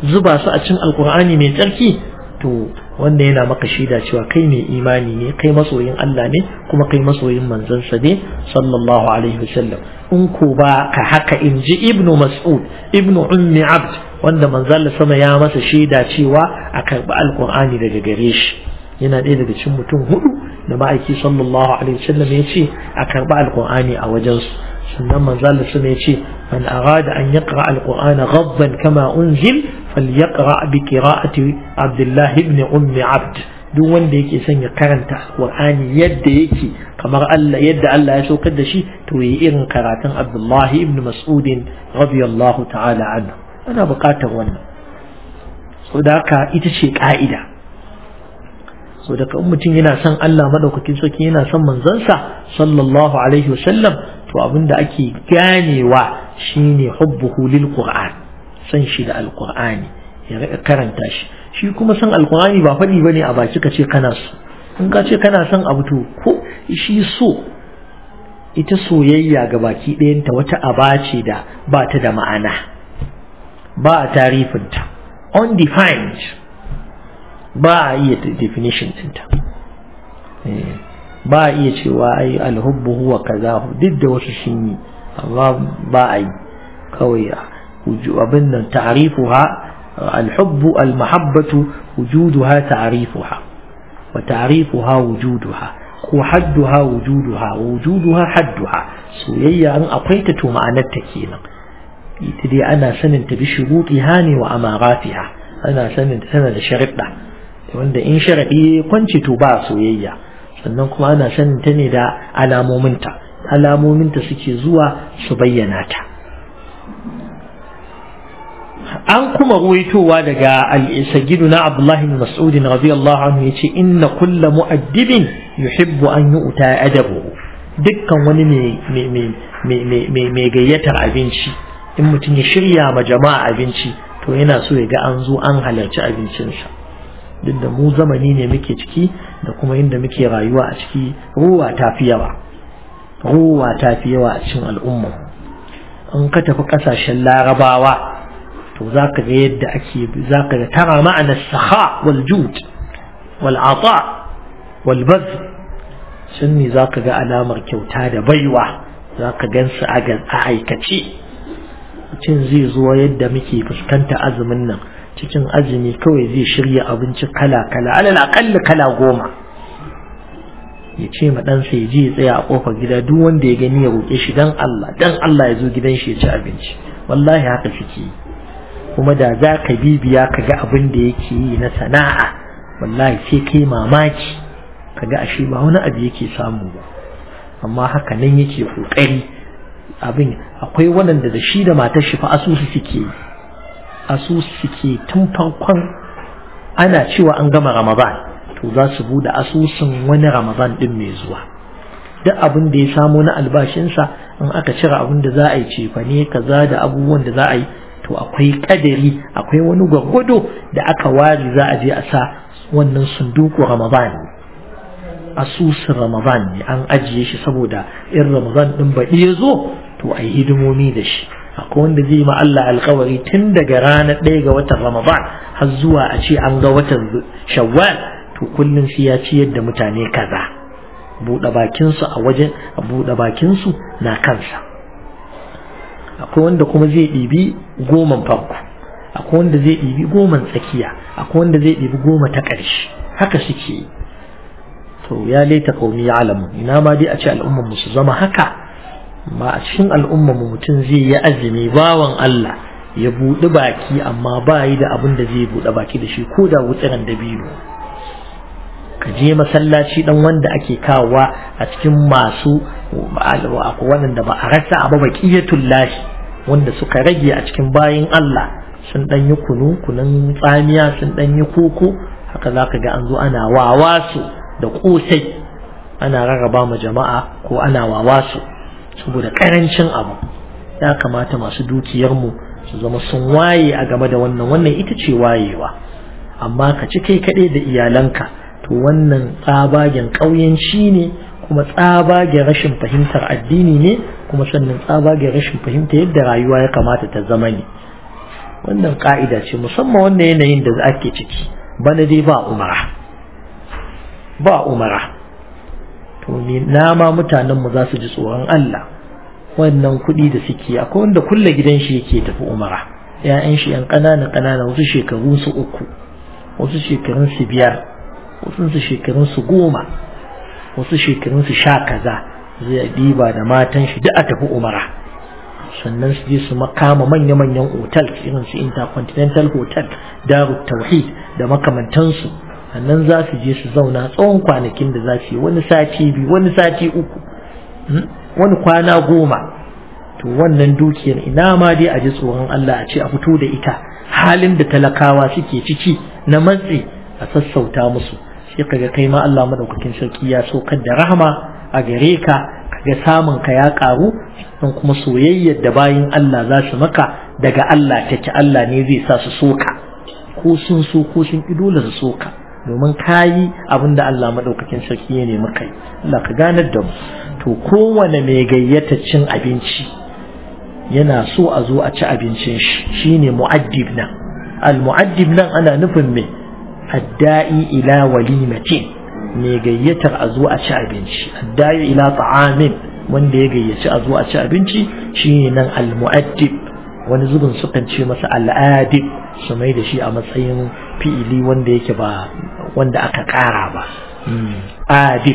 zuba su a cikin alkur'ani mai tsarki to wanda yana maka shaida cewa kai mai imani ne kai masoyin Allah ne kuma kai masoyin manzansa ne sallallahu alaihi wasallam in ko ba ka haka in ji ibnu mas'ud ibnu ummi abd wanda manzon sama ya masa shaida cewa a karɓi alkur'ani daga gare shi yana ɗaya daga cikin mutum hudu da ma'aiki sallallahu alaihi wasallam ya ce a karɓi alkur'ani a wajensu sannan manzon sama ya ce man arada an yaqra alqur'ana ghadban kama unzil falyaqra bi qira'ati abdullah ibn ummi abd duk wanda yake son ya karanta alqur'ani yadda yake kamar Allah yadda Allah ya saukar da shi to yi irin karatun abdullah ibn mas'ud radiyallahu ta'ala anhu ana buƙatar wannan so da haka ita ce ka'ida so daga in mutum yana son Allah madaukakin sarki yana son manzansa sallallahu alaihi wasallam to abinda ake ganewa shine hubbuhu lil qur'an san shi da alqur'ani ya rika karanta shi shi kuma san alqur'ani ba fadi bane a baki ka ce kana so in ka ce kana son abu to ko shi so ita soyayya ga baki ɗayanta wata aba ce da ba ta da ma'ana ba a tarifinta undefined ba a iya definition ɗinta ba a iya cewa ai alhubbu huwa kaza duk da wasu sun yi amma ba a yi kawai abin nan ta'rifuha alhubbu almahabbatu wujuduha ta'rifuha wa ta'rifuha wujuduha ko hadduha wujuduha wa wujuduha hadduha soyayya an akwai ta to ma'anar ta kenan ita dai ana sanin ta bi shurutiha ne wa amaratiha ana sanin ta tana da sharuɗa wanda in sharaɗi kwanci to ba soyayya sannan kuma ana sanin ta ne da alamominta alamominta suke zuwa su bayyana ta an kuma ruwaitowa daga al-sagidu na abdullahi bin mas'ud radiyallahu anhu yace inna kulla mu'addibin yuhibbu an yu'ta adabu dukkan wani mai gayyatar abinci in mutum ya shirya ma jama'a abinci to yana so ya ga an zo an halarci abincinsa duk da mu zamani ne muke ciki da kuma inda muke rayuwa a ciki ruwa ta fi yawa ruwa ta fi yawa a cikin al'umma in ka tafi kasashen larabawa to za ka ga yadda ake za ka ga tara ma'anar saha wal jud wal ata wal baz sun ne za ka ga alamar kyauta da baiwa za ka gan su a aikace mutum zai zo yadda muke fuskanta azumin nan cikin azumi kawai zai shirya abinci kala-kala alal aƙalla kala goma ya ce ma ɗansa ya je ya tsaya a ƙofar gida duk wanda ya gani ya roƙe shi dan Allah dan Allah ya zo gidan shi ya ci abinci wallahi haka suke yi kuma da za ka bibiya ka ga abin da yake yi na sana'a wallahi sai kai mamaki ka ga ashe ba wani abu yake samu ba amma haka nan yake ƙoƙari abin akwai waɗanda da shi da matar shi fa asusu suke yi asusu suke tun farkon ana cewa an gama ramadan to za su bude asusun wani ramadan din mai zuwa duk abin da ya samo na albashinsa in aka cire abin da za a yi cefane kaza da abubuwan da za a yi to akwai kadari akwai wani gwargwado da aka ware za a je a sa wannan sunduku ramadan asusun ramadan ne an ajiye shi saboda in ramadan din baɗi ya zo to a yi hidimomi da shi akwai wanda zai ma Allah alkawari tun daga ranar ɗaya ga watan Ramadan har zuwa a ce an ga watan Shawwal to kullum sai ya ciyar da mutane kaza buɗe bakinsu a wajen buɗe bakinsu na kansa akwai wanda kuma zai ɗibi goman farko akwai wanda zai ɗibi goman tsakiya akwai wanda zai ɗibi goma ta ƙarshe haka suke yi to ya laita qaumi ya'lamu ina ma dai a ce al'ummar mu su zama haka ma a cikin al'umma mu mutum zai yi azumi bawan Allah ya buɗi baki amma ba yi da abin da zai buɗe baki da shi ko da wutsiran dabino ka je masallaci dan wanda ake kawowa a cikin masu akwai waɗanda ba a rasa abu baqiyatul lahi wanda suka rage a cikin bayin Allah sun dan yi kunu kunun tsamiya sun dan yi koko haka zaka ga an zo ana wawasu da kosai ana rarraba ma jama'a ko ana wawasu saboda karancin abu ya kamata masu dukiyarmu su zama sun waye a game da wannan wannan ita ce wayewa amma ka ci kai kaɗai da iyalanka to wannan tsabagen ƙauyenci ne kuma tsabagen rashin fahimtar addini ne kuma sannan tsabagen rashin fahimta yadda rayuwa ya kamata ta zama ne wannan ka'ida ce musamman wannan yanayin da ake ciki bana dai ba umara ba umara to ni na ma mutanen mu za su ji tsoron Allah wannan kuɗi da suke akwai wanda kulle gidan shi yake tafi umara ƴaƴan shi yan ƙanana ƙanana wasu shekaru su uku wasu shekarun su biyar wasu su shekarun su goma wasu shekarun su sha kaza zai diba da matan shi duk a tafi umara sannan su je su makama manya-manyan otal irin su intercontinental hotel darut tauhid da makamantansu sannan za su je su zauna tsawon kwanakin da za su yi wani sati biyu wani sati uku wani kwana goma to wannan dukiyar ina ma dai a ji tsoron Allah a ce a fito da ita halin da talakawa suke ciki na matsi a sassauta musu sai kaga kai ma Allah madaukakin sarki ya saukar da rahama a gare ka kaga samun ka ya karu don kuma soyayyar da bayin Allah za su maka daga Allah take Allah ne zai sa su soka ko sun so ko sun ki dole su soka domin kayi abin da Allah madaukakin sarki ya nemi kai Allah ka ganar da mu to kowane mai gayyata cin abinci yana so a zo a ci abincin shi shine mu'addib nan al mu'addib nan ana nufin me adda'i ila walimatin mai gayyatar a zo a ci abinci adda'i ila ta'amin wanda ya gayyaci a zo a ci abinci shine nan al mu'addib wani zubin sukan ce masa al'adib su mai da shi a matsayin fi'ili wanda yake ba wanda aka kara ba adib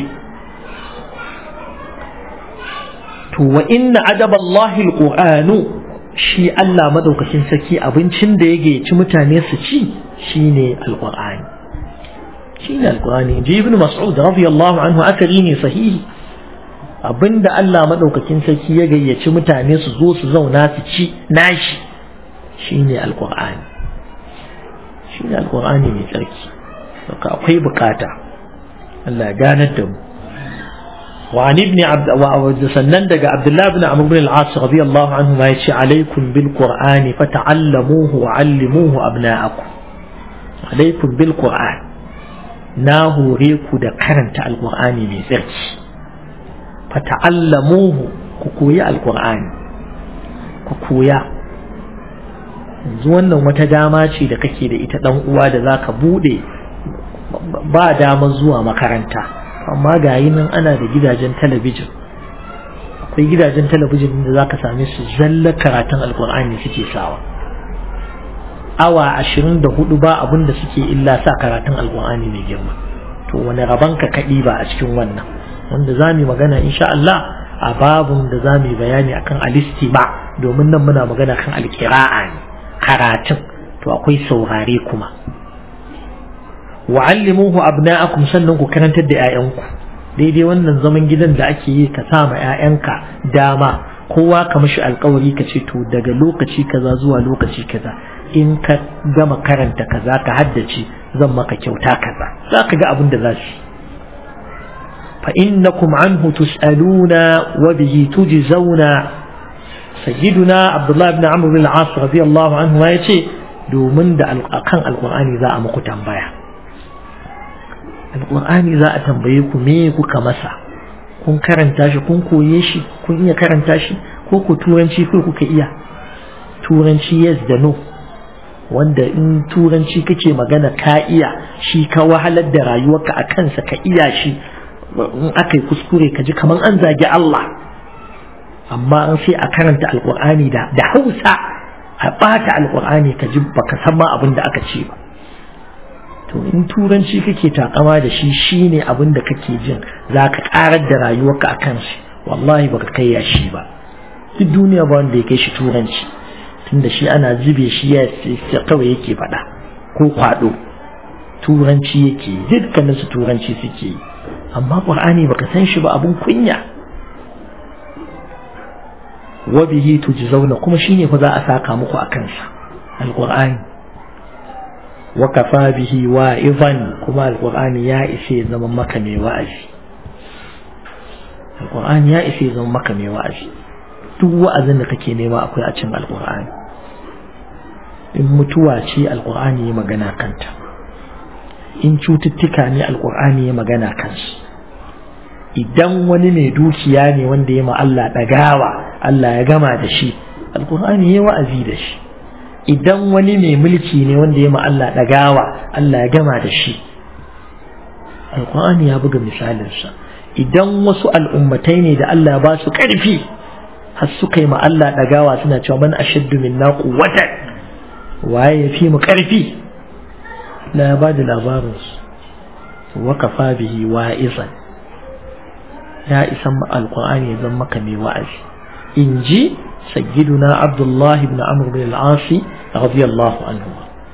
to wa inna adaballahi alqur'anu shi Allah madaukakin sarki abincin da ya gayyaci mutane su ci shine alqur'ani shine alqur'ani ji ibn mas'ud radiyallahu anhu akari ne sahihi abinda Allah madaukakin sarki ya gayyaci mutane su zo su zauna su ci nashi shine alqur'ani shine alqur'ani mai tsarki saka akwai bukata Allah ganar da mu وعن ابن عبد وسنن دغ عبد الله بن عمرو بن العاص رضي الله عنه ما يشي عليكم بالقرآن فتعلموه وعلموه أبناءكم عليكم بالقرآن ناهو ريكو دا كرنت القرآن من زرش فتعلموه كوكويا القرآن كوكويا yanzu wannan wata dama ce da kake da ita dan uwa da zaka bude ba dama zuwa makaranta amma ga yi nan ana da gidajen talabijin akwai gidajen talabijin da za ka same su zalla karatun alkur'ani suke sawa awa ashirin da hudu ba abin da suke illa sa karatun alkur'ani mai girma to wani rabon ka kaɗi ba a cikin wannan wanda za mu magana insha Allah a babun da za mu bayani akan alistima domin nan muna magana kan alkira'a ne karatun to akwai saurare kuma wa'allimuhu abna'akum sannan ku karantar da 'ya'yanku daidai wannan zaman gidan da ake yi ka sa ma 'ya'yanka dama kowa ka mishi alkawari ka ce to daga lokaci kaza zuwa lokaci kaza in ka gama karanta kaza ka haddace zan maka kyauta kaza za ka ga abin da za su fa innakum anhu tus'aluna wa bihi tujzauna sayyiduna abdullahi ibn amr bin al-as radiyallahu anhu ya ce domin da akan alqur'ani za a muku tambaya alƙur'ani za a tambaye ku me kuka masa kun karanta shi kun koye shi kun iya karanta shi ko ku turanci ko kuka iya turanci yes da no wanda in turanci kake magana ka iya shi ka wahalar da rayuwarka a kansa ka iya shi in aka yi kuskure ka ji kamar an zagi Allah amma an sai a karanta alƙur'ani da da hausa a ɓata alƙur'ani ka ji baka san ma abin da aka ce ba to in turanci kake takama da shi shine abin da kake jin za ka karar da rayuwarka a kan shi wallahi baka kai ya shi ba duk duniya ba wanda ya kai shi turanci tunda shi ana zube shi ya kawai yake faɗa ko kwaɗo turanci yake dukkanin su turanci suke yi amma qur'ani baka san shi ba abun kunya wa bihi tujzauna kuma shine fa za a saka muku a kansa alqur'ani وكفى به واعظا كما القرآن يا إسي زمن مكة مي وأزي القرآن يا إسي زمن مكة مي وأزي duk wa'azin da kake nema akwai a cikin alkur'ani in mutuwa ce alkur'ani ya magana kanta in cututtuka ne alkur'ani ya magana kansu idan wani mai dukiya ne wanda ya ma Allah ɗagawa Allah ya gama da shi alkur'ani ya wa'azi da shi idan wani mai mulki ne wanda ya ma Allah ɗagawa Allah ya gama da shi alƙur'ani ya buga misalinsa idan wasu al'ummatai ne da Allah ya ba su ƙarfi har suka yi ma Allah ɗagawa suna cewa man ashaddu minna quwwatan waye ya fi mu ƙarfi la ya ba da labarinsu wa kafa bihi wa'izan ya isan alƙur'ani ya zama maka mai wa'azi in ji sayyiduna abdullahi ibn amr bin al-asi radiyallahu anhu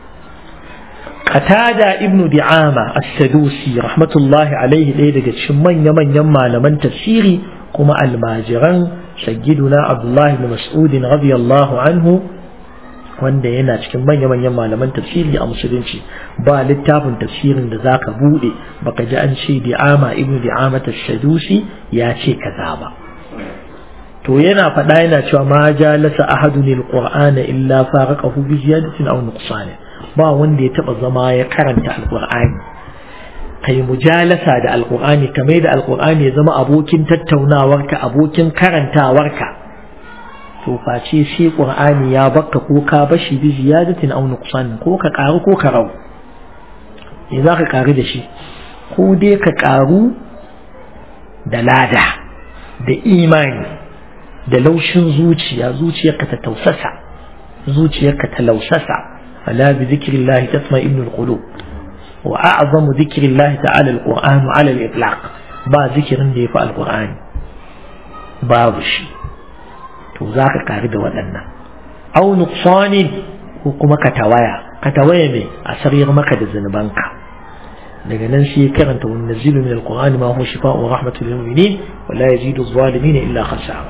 qatada ibn di'ama as-sadusi rahmatullahi alaihi ɗaya daga cikin manya-manyan malaman tafsiri kuma almajiran sayyiduna abdullahi ibn mas'ud radiyallahu anhu wanda yana cikin manya-manyan malaman tafsiri a musulunci ba littafin tafsirin da zaka bude baka ji an ce di'ama ibnu di'ama tashadusi ya ce kaza ba to yana faɗa yana cewa ma jalasa ahadun alqur'ana illa faraqahu bi ziyadatin aw nuqsan ba wanda ya taba zama ya karanta alqur'ani kai mujalasa da alqur'ani kamar da alqur'ani ya zama abokin tattaunawarka abokin karantawarka to face sai qur'ani ya bakka ko ka bashi bi ziyadatin aw nuqsan ko ka karu ko ka rau me za ka karu da shi ko dai ka karu da lada da imani da laushin zuciya zuciyarka ta tausasa zuciyarka ta lausasa ala bi zikrillah tatma'innul qulub wa a'zamu zikrillah ta'ala alquran ala al-itlaq ba zikirin da yafi alqur'ani babu shi to za ka kari da waɗannan au nuqsanin ko kuma ka tawaya ka tawaya me a sarriyar maka da zunubanka daga nan sai karanta wa nazilu min alqur'ani ma huwa shifaa'un wa rahmatul lil mu'minin wa la yazidu adh-dhalimin illa khasara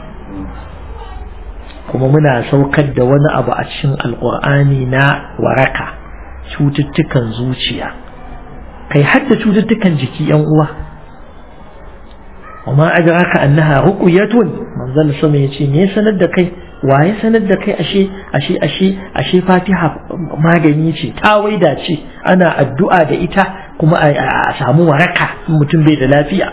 kuma muna saukar da wani abu a cikin alqur'ani na waraka cututtukan zuciya kai hadda cututtukan jiki yan uwa وما أدراك أنها رقية من ظل سمع يتي مي سند دكاي waye sanar da kai ashe ashe ashe ashe fatiha magani ce tawaida ce ana addu'a da ita kuma a samu waraka mutum bai da lafiya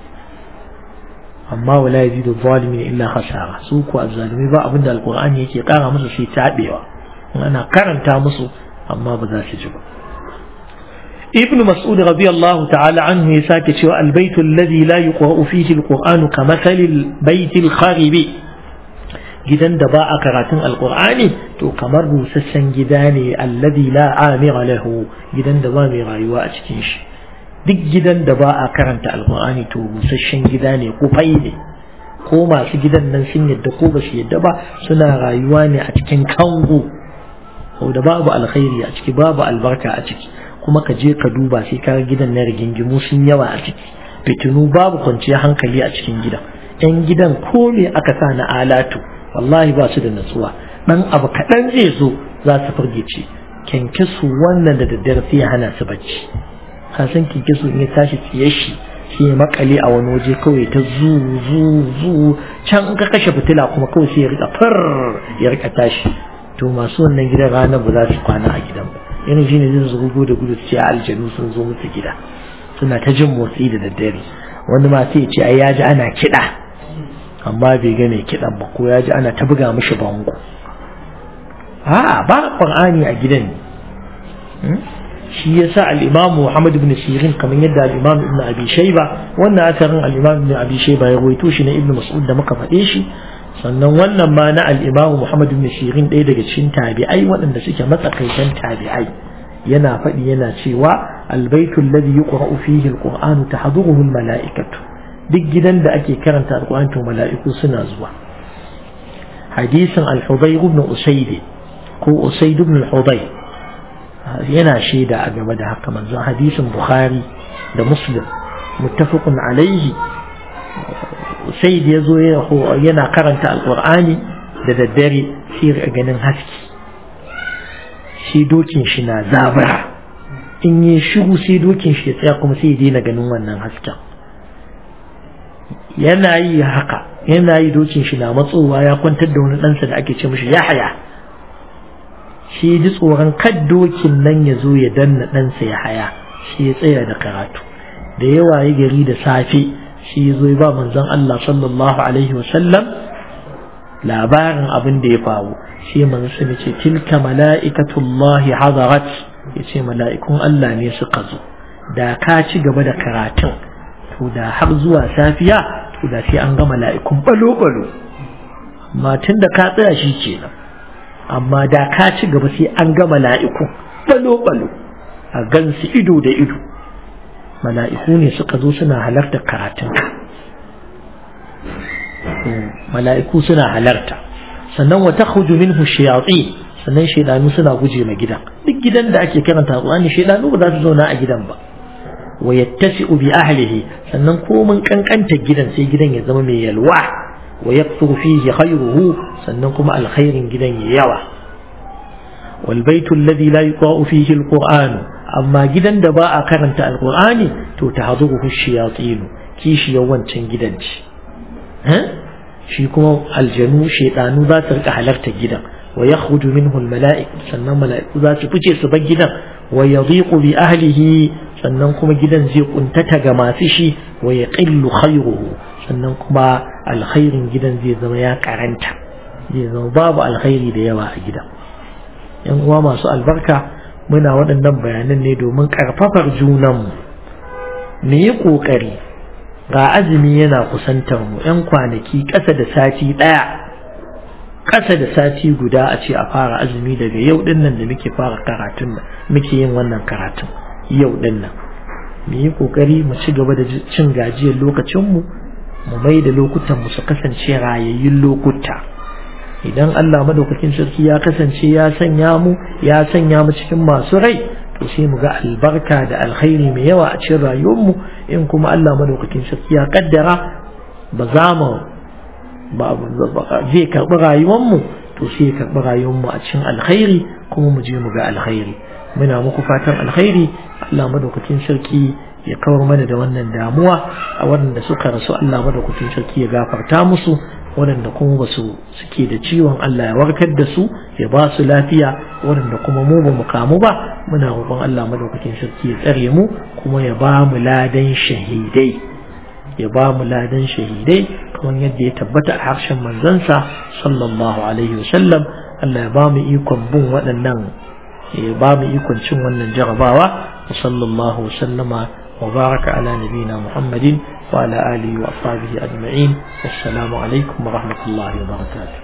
amma wala yazidu zalimin illa khasara su ko azzalimi ba abinda alqur'ani yake kara musu sai tabewa ana karanta musu amma ba za su ji ba ابن مسعود رضي الله تعالى عنه يساك شوى البيت الذي لا يقرأ فيه القرآن كمثل البيت الخارب جدا دباء كراتن القرآن تو كمر سسن جداني الذي لا عامر له جدا دباء مغايوة أتكيش duk gidan da ba a karanta alkur'ani to busasshen gida ne ko fai ne ko masu gidan nan sun yadda ko ba su yadda ba suna rayuwa ne a cikin kango ko da babu alkhairi a ciki babu albarka a ciki kuma ka je ka duba sai ka gidan na rigingimu sun yawa a ciki fitinu babu kwanciyar hankali a cikin gidan yan gidan ko me aka sa na alatu wallahi ba su da natsuwa dan abu kaɗan zai zo za su firgice kyankyasu wannan da daddare sai ya hana su bacci ka san kyankyasu in ya tashi tsiye shi sai ya makale a wani waje kawai ta zu zu zu can in ka kashe fitila kuma kawai sai ya rika far ya rika tashi to masu wannan gidan ranar ba za su kwana a gidan ba irin shine zai su gugu da gudu ce aljanu sun zo musu gida suna ta jin motsi da daddare wani ma sai ya ce ai ya ji ana kiɗa amma bai ga mai kiɗan ba ko ya ji ana ta buga mishi bango a ba qur'ani a gidan ne shi yasa al-imam Muhammad ibn Sirin kamar yadda al-imam Ibn Abi Shayba wannan asarin al-imam Ibn Abi Shayba ya rawaito shi na Ibn Mas'ud da muka faɗe shi sannan wannan ma na al-imam Muhammad ibn Sirin ɗaya daga cikin tabi'ai waɗanda suke matsakaitan tabi'ai yana faɗi yana cewa al-baitu alladhi yuqra'u fihi al-Qur'an tahduruhu al-mala'ikatu duk gidan da ake karanta al-Qur'an to mala'iku suna zuwa hadisin al-Hudayr ibn Usayd ko Usayd ibn al-Hudayr yana shaida a game da haka manzon hadisin bukhari da muslim muttafaqun alaihi sai da yazo yana karanta alqur'ani da daddare sai ga ganin haske shi dokin shi na zabara in yi shiru sai dokin shi ya tsaya kuma sai ya daina ganin wannan hasken yana yi haka yana yi dokin shi na matsowa ya kwantar da wani ɗansa da ake ce mishi yahaya shi ji tsoron kaddokin nan ya zo ya danna ɗansa ya haya shi ya tsaya da karatu da yawa ya gari da safe shi ya zo ya ba manzon Allah sallallahu alaihi wasallam labarin abin da ya faru shi manzo sun ce tilka mala'ikatullahi hadarat yace mala'ikun Allah ne suka zo da ka ci gaba da karatun to da har zuwa safiya to da sai an ga mala'ikun balo balo amma tun da ka tsaya shi kenan amma da ka ci gaba sai an ga mala'ikun balo balo a gansu ido da ido mala'iku ne suka zo suna halarta karatunka mala'iku suna halarta sannan wa takhruju minhu shayatin sannan shaydanu suna guje ma gidan duk gidan da ake karanta Qur'ani shaydanu ba za su zauna a gidan ba wa yattasi'u bi ahlihi sannan komin kankanta gidan sai gidan ya zama mai yalwa wa yakthuru fihi khayruhu sannan kuma alkhairin gidan ya yawa wal baitu alladhi la yuqa'u fihi alquran amma gidan da ba a karanta alqur'ani to tahzuruhu shayatin kishi yawancin gidan ci shi kuma aljanu shaidanu za su rika halarta gidan wa yakhruju minhu almala'ik sannan mala'iku za su fice su bar gidan wa yadhiqu bi ahlihi sannan kuma gidan zai kuntata ga masu shi wa yaqillu khayruhu sannan kuma alkhairin gidan zai zama ya karanta zai zama babu alkhairi da yawa a gidan yan uwa masu albarka muna waɗannan bayanan ne domin karfafar junanmu mu yi ƙoƙari ga azumi yana kusantar mu yan kwanaki ƙasa da sati ɗaya ƙasa da sati guda a ce a fara azumi daga yau ɗin nan da muke fara karatun nan muke yin wannan karatun yau ɗin nan mu yi ƙoƙari mu ci gaba da cin gajiyar lokacinmu mu mai da lokutan mu su kasance rayayyun lokuta idan Allah madaukakin sarki ya kasance ya sanya mu ya sanya mu cikin masu rai to sai mu ga albarka da alkhairi mai yawa a cikin rayuwarmu in kuma Allah madaukakin sarki ya kaddara ba za mu ba zai karbi rayuwarmu to sai ya karbi rayuwarmu a cikin alkhairi kuma mu je mu ga alkhairi muna muku fatan alkhairi Allah madaukakin sarki ya kawar mana da wannan damuwa a waɗanda suka rasu Allah madaukakin sarki ya gafarta musu waɗanda kuma ba su suke da ciwon Allah ya warkar da su ya ba su lafiya waɗanda kuma mu ba mu kamu ba muna roƙon Allah madaukakin sarki ya tsare mu kuma ya ba mu ladan shahidai ya ba mu ladan shahidai kamar yadda ya tabbata a harshen manzansa sallallahu alaihi wasallam Allah ya ba mu ikon bin waɗannan ya ba mu ikon cin wannan jarabawa wa sallallahu wasallama wa baraka ala nabiyina muhammadin وعلى آله وأصحابه أجمعين والسلام عليكم ورحمة الله وبركاته